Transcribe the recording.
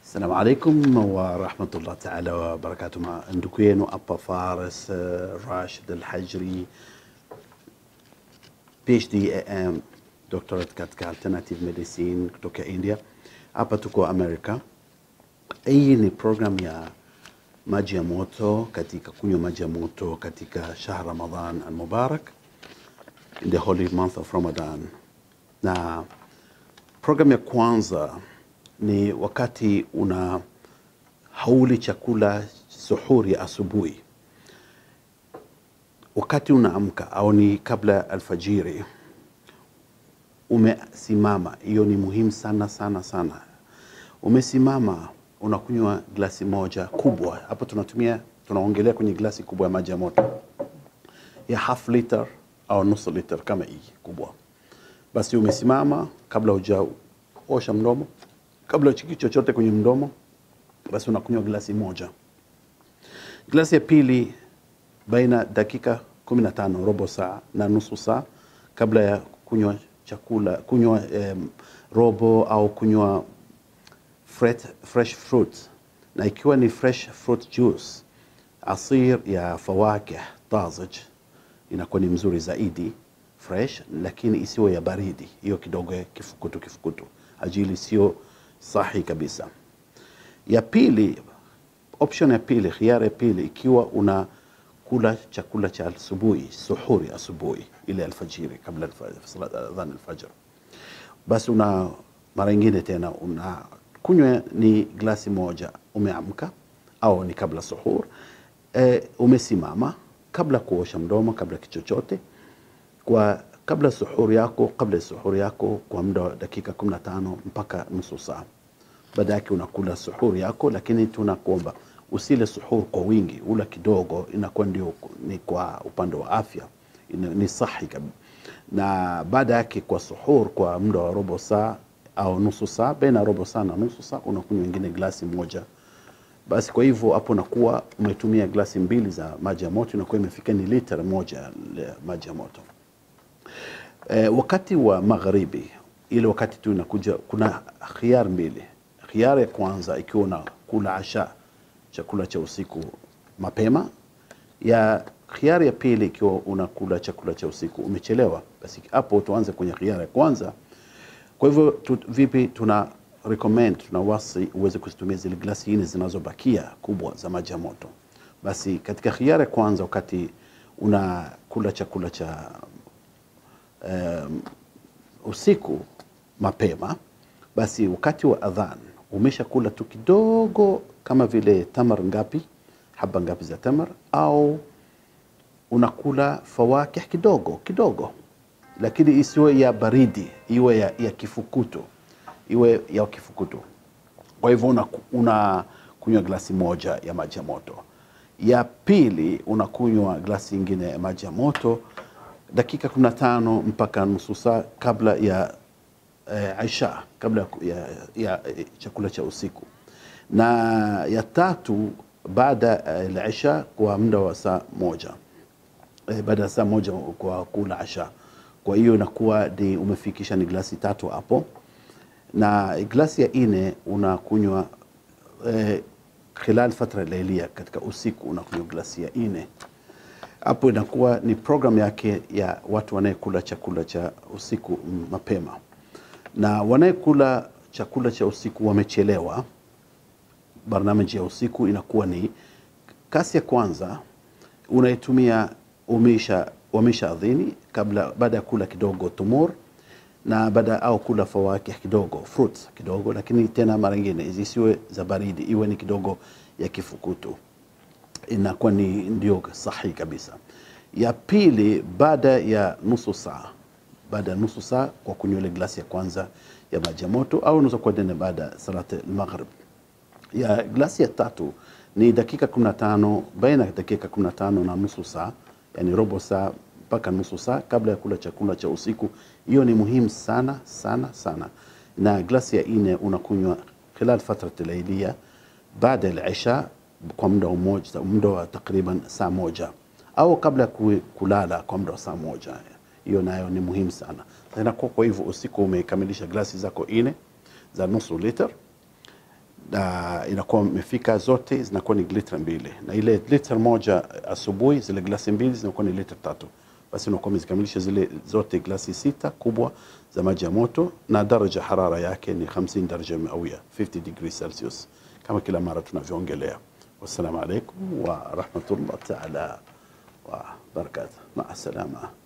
Assalamu alaikum wa rahmatullah taala wa barakatuh. Ma ndugu yenu hapa Faris uh, Rashid Al-Hajri PhD AM doctorate katika alternative medicine kutoka India. Hapa tuko America. Hii ni program ya maji ya moto katika kunywa maji ya moto katika shahr Ramadan al-Mubarak in the holy month of Ramadan. Na program ya kwanza ni wakati una hauli chakula suhuri ya asubuhi, wakati unaamka au ni kabla alfajiri, umesimama. Hiyo ni muhimu sana sana sana. Umesimama, unakunywa glasi moja kubwa. Hapo tunatumia tunaongelea kwenye glasi kubwa ya maji ya moto ya half liter au nusu liter kama hii kubwa. Basi umesimama kabla hujaosha mdomo kabla uchiki chochote kwenye mdomo, basi unakunywa glasi moja. Glasi ya pili baina dakika 15 robo saa na nusu saa kabla ya kunywa chakula, kunywa um, robo au kunywa fresh, fresh fruit, na ikiwa ni fresh fruit juice, asir ya fawakih tazij inakuwa ni mzuri zaidi fresh, lakini isiwe ya baridi, hiyo kidogo ya kifukutu kifukutu, ajili sio sahi kabisa. Ya pili, option ya pili, khiari ya pili, ikiwa una kula chakula cha asubuhi, suhuri asubuhi, ile alfajiri, kabla adhan alfajr, basi una mara ingine tena una kunywa ni glasi moja, umeamka au ni kabla suhur, e, umesimama kabla kuosha mdomo, kabla kichochote kwa kabla suhuri yako, kabla suhuri yako kwa muda wa dakika 15 mpaka nusu saa. Baada yake unakula suhuri yako, lakini tunakuomba usile suhur kwa wingi, ula kidogo, inakuwa ndio ni kwa upande wa afya ina, ni sahi kabisa. Na baada yake kwa suhur kwa muda wa robo saa au nusu saa, baina robo saa na nusu saa unakunywa ingine glasi moja. Basi kwa hivyo hapo nakuwa umetumia glasi mbili za maji ya moto, inakuwa imefika ni lita moja ya maji ya moto. E, wakati wa magharibi ile wakati tu inakuja, kuna khiar mbili. Khiar ya kwanza ikiwa unakula asha, chakula cha usiku mapema, ya khiar ya pili ikiwa unakula chakula cha usiku umechelewa, basi hapo tuanze kwenye khiar ya kwanza. Kwa hivyo tu, vipi tuna recommend tunawasi uweze kuzitumia zile glasi nne zinazobakia kubwa za maji ya moto. Basi katika khiar ya kwanza wakati unakula chakula cha um, usiku mapema, basi wakati wa adhan umeshakula tu kidogo, kama vile tamar ngapi, haba ngapi za tamar, au unakula fawakih kidogo kidogo, lakini isiwe ya baridi, iwe ya, ya kifukutu, iwe ya kifukutu. Kwa hivyo una kunywa glasi moja ya maji ya moto. Ya pili unakunywa glasi ingine ya maji ya moto dakika 15 mpaka nusu saa kabla ya eh, aisha kabla ya, ya, ya chakula cha usiku, na ya tatu baada ya isha kwa muda wa saa moja eh, baada ya saa moja kwa kula asha. Kwa hiyo inakuwa ni umefikisha ni glasi tatu hapo, na glasi ya ine unakunywa eh, khilal fatra lailia, katika usiku unakunywa glasi ya ine hapo inakuwa ni program yake ya watu wanayekula chakula cha usiku mapema, na wanayekula chakula cha usiku wamechelewa. Barnamiji ya usiku inakuwa ni kasi ya kwanza unaitumia umesha wamesha adhini kabla, baada ya kula kidogo tumur na baada au kula fawakih kidogo fruits kidogo, lakini tena mara nyingine zisiwe za baridi, iwe ni kidogo ya kifukutu inakuwa ni ndio sahihi kabisa. Ya pili baada ya nusu saa, baada ya nusu saa kwa kunywa ile glasi ya kwanza ya maji ya moto, au unaweza kuwa tena baada ya salat al-maghrib. Ya glasi ya tatu ni dakika 15 baina ya dakika 15 na nusu saa, yani robo saa mpaka nusu saa kabla ya kula chakula cha usiku. Hiyo ni muhimu sana sana sana. Na glasi ya ine unakunywa khilal fatrat al-layliya baada ya isha kwa muda mmoja, muda wa takriban saa moja au kabla ya kulala kwa muda wa saa moja. Hiyo nayo ni muhimu sana. Tena kwa hivyo usiku umekamilisha glasi zako ine za nusu liter, uh, inakuwa imefika zote zinakuwa ni lita mbili na ile lita moja asubuhi zile glasi mbili zinakuwa ni lita tatu basi unakuwa umezikamilisha zile zote glasi sita kubwa za maji ya moto na daraja harara yake ni 50 daraja mawia 50 degrees celsius kama kila mara tunavyoongelea wassalamu alaikum wa rahmatullah taala wa barakatuh maa salama